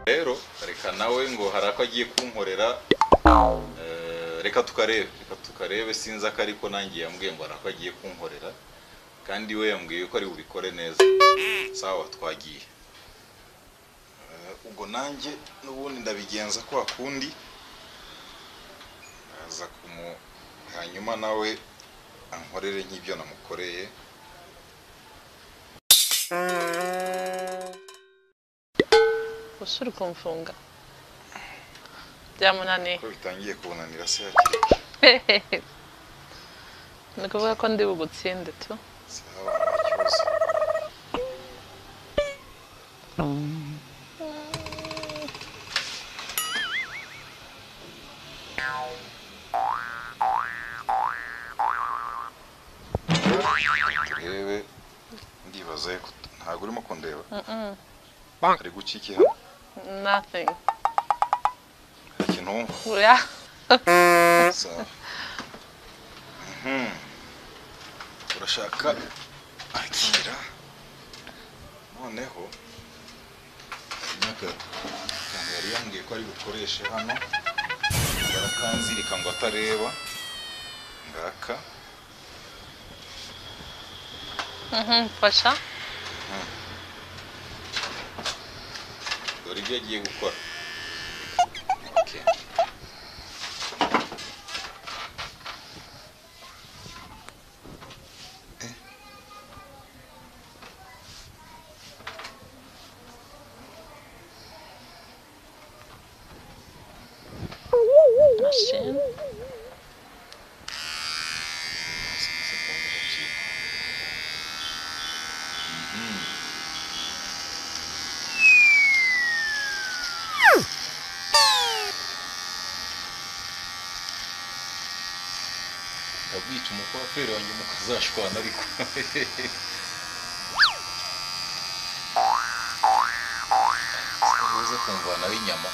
rero reka nawe ngo hari ako agiye kunkorera eh, reka tukarebe reka tukarebe sinzi ako ariko nanjye yambwiye ngo hari ako agiye kunkorera kandi we yambwiye ko ari bubikore neza sawa twagiye Eh, ubwo nanjye n'ubundi ndabigenza kwa kundi aza kumu hanyuma nawe ankorere nk'ibyo namukoreye gusa uri kumfunga byamunaniye ko bitangiye kunanira se hakiri kare. ni ukuvuga ko ndi bugutsinde tu sawa nta kibazo turebe ndibaza ko ntabwo urimo kundeba hari gucika ihano nothing hari ikintu wumva uriya sawa Mhm. urashaka akira noneho akantu yari yambwiye ko ari bukoreshe hano barakanzirika ngo atareba ngaka Mhm, fasha dore ibyo agiye gukora Okay. Eh. mashini abwica umukwaferi wanjye mukazashwana ariko uze kumvana w'inyama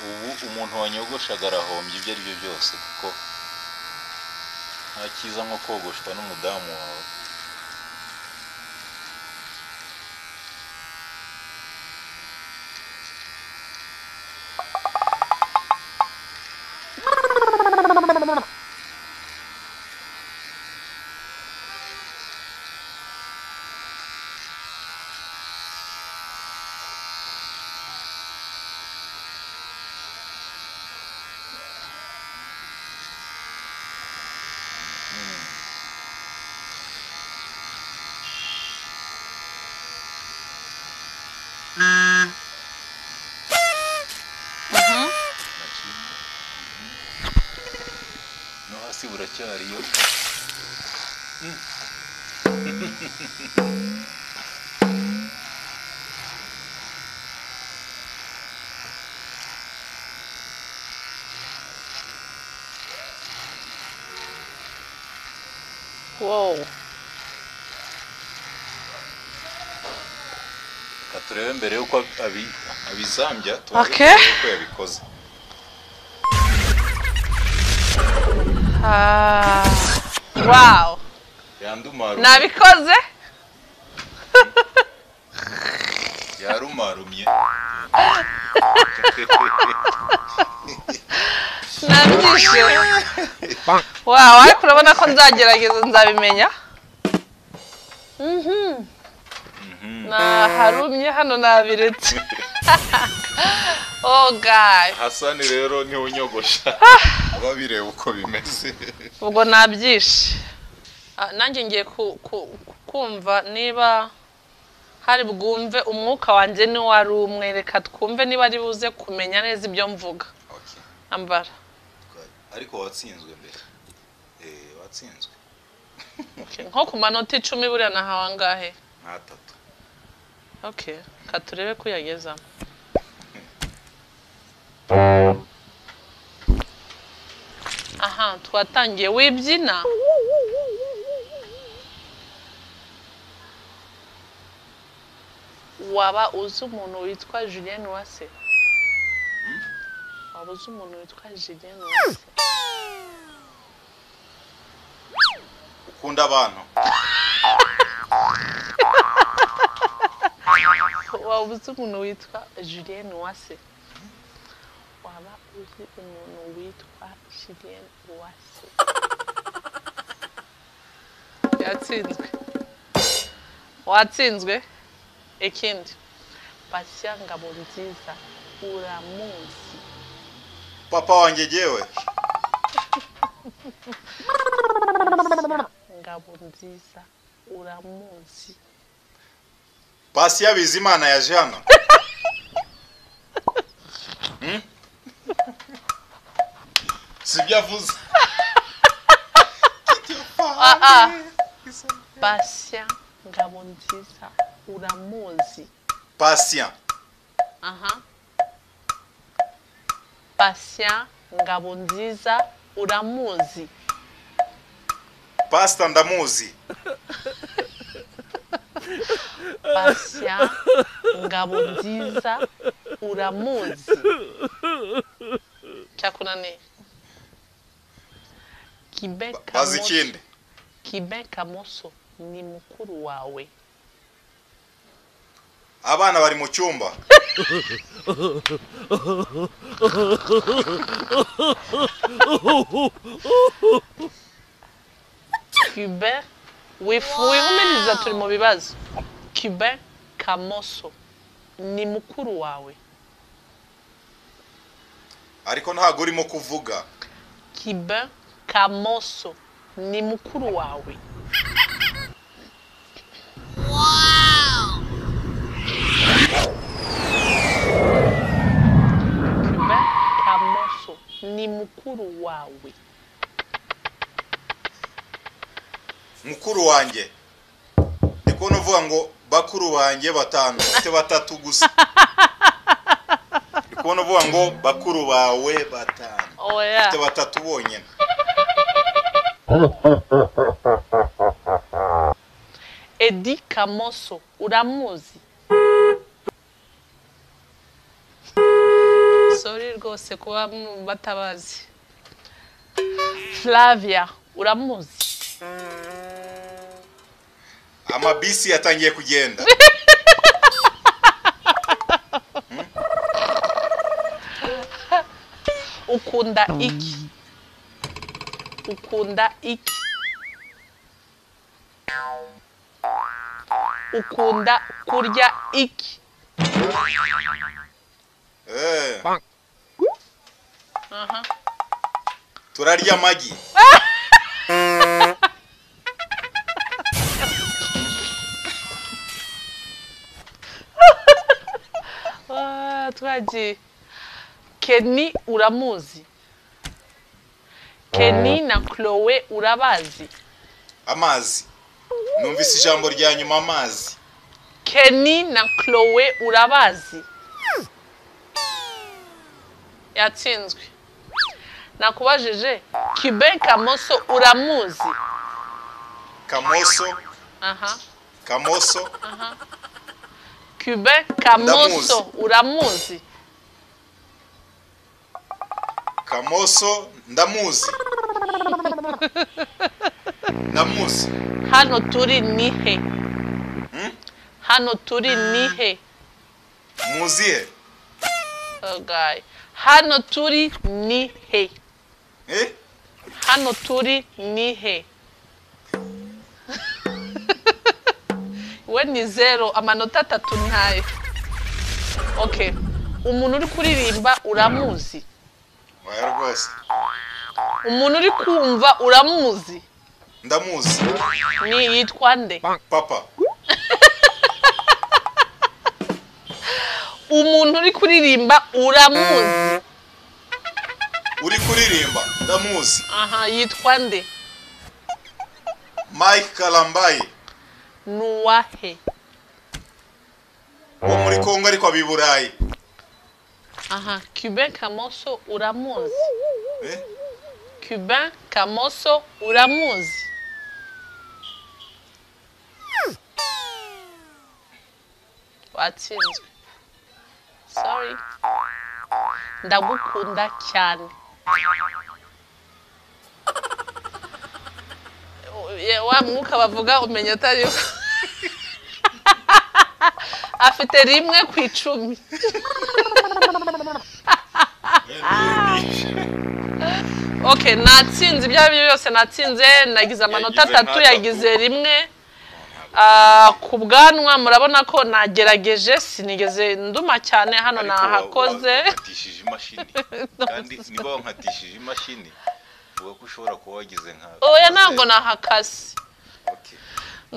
ubu umuntu wanyogoshaga arahombye ibyo ari byo byose kuko nta cyiza nko kogoshwa n'umudamu wawe no hasi buracyariyo wow reka turebe mbere yuko abi- abizambya Okay. tubaze uko yabikoze Ah, wow yandumarumye nabikoze yarumarumye nabyishyuye wow ariko urabona ko nzagerageza nzabimenya Mhm. Mhm. naharumye hano nabiretse oh god hasani rero niwe unyogosha aba bireba uko bimeze ubwo nabyishe Ah, nanjye ngiye ku- ku- kumva niba hari bwumve umwuka wanjye ni wari umwe reka twumve niba ari buze kumenya neza ibyo mvuga Okay. ambara ariko watsinzwe mbere Eh, watsinzwe Okay, nko ku manota icumi buriya nahawe angahe nkatatu okay ka turebe ko uyagezamo aha twatangiye wibyina waba uzi umuntu witwa Julien Uwase waba uzi umuntu witwa Julien Uwase ukunda abantu waba uzi umuntu witwa Julien Uwase waba uzi umuntu witwa Julien Uwase yatsinzwe watsinzwe ikindi Patient Ngabonziza uramuzi papa wanjye jyewe Ngabonziza uramuzi pasi y'abizimana yaje hano Hmm? sibyo avuze ah. Patient Ngabonziza uramuzi patient aha Patient Ngabonziza uramuzi pasita ndamuzi Patient Ngabonziza uramuzi cyakunaniye Kibe bazi Kamoso- ikindi Kibe Kamoso ni mukuru wawe abana bari mu cyumba Cubain wifu wihumuriza turi mu bibazo Cubain Kamoso ni mukuru wawe ariko ntabwo urimo kuvuga Cubain Kamoso ni mukuru wawe Cubain Kamoso ni mukuru wawe mukuru wanjye ndi kubona uvuga ngo bakuru banjye batanu ufite batatu gusa ndi kubona uvuga ngo bakuru bawe batanu oya ufite batatu bonyine edi kamoso uramuzi sori rwose kuba mu- batabazi flavia uramuzi amabisi yatangiye kugenda ukunda iki ukunda iki ukunda kurya iki Eh, aha turarya amagi Ah, twagiye keni uramuzi keni na chloe urabazi amazi numvise ijambo rya nyuma amazi keni na chloe urabazi yatsinzwe nakubajije kibe kamoso uramuzi kamoso aha kamoso kibe kamoso Ndamuzi. uramuzi kamoso ndamuzi ndamuzi hano turi nihe hano turi nihe muzihe Okay. Hano turi ni he. eh? Hano turi ni he. We ni zero, amanota atatu ntayo. Okay. Umuntu uri kuririmba uramuzi. oya rwose Umuntu uri kumva uramuzi. ndamuzi Ni yitwa nde? papa Umuntu uri kuririmba uramuzi. uri kuririmba ndamuzi Aha, yitwa nde? mike karambaye Nuwahe. wo muri kongo ariko aba i burayi Aha, Cubain Kamoso uramuzi. Eh? Cubain Kamoso uramuzi. twatsinzwe sorry ndagukunda cyane Ye, wa mwuka bavuga umenya utari wo. afite rimwe ku icumi ok natsinze ibyo ari byo byose natsinze nagize amanota Yagize atatu nk'atatu. yagize rimwe Ah, ku bwanwa murabona ko nagerageje sinigeze nduma cyane hano Ariko wa- nahakoze wankatishije imashini kandi niba wankatishije imashini uvuga ko ushobora kuba wagize nka oya ntabwo nahakase Okay.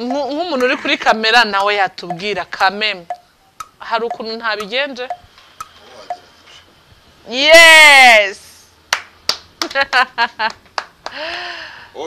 Nku- nk'umuntu uri kuri kamera nawe yatubwira kameme hari ukuntu ntabigenje yesi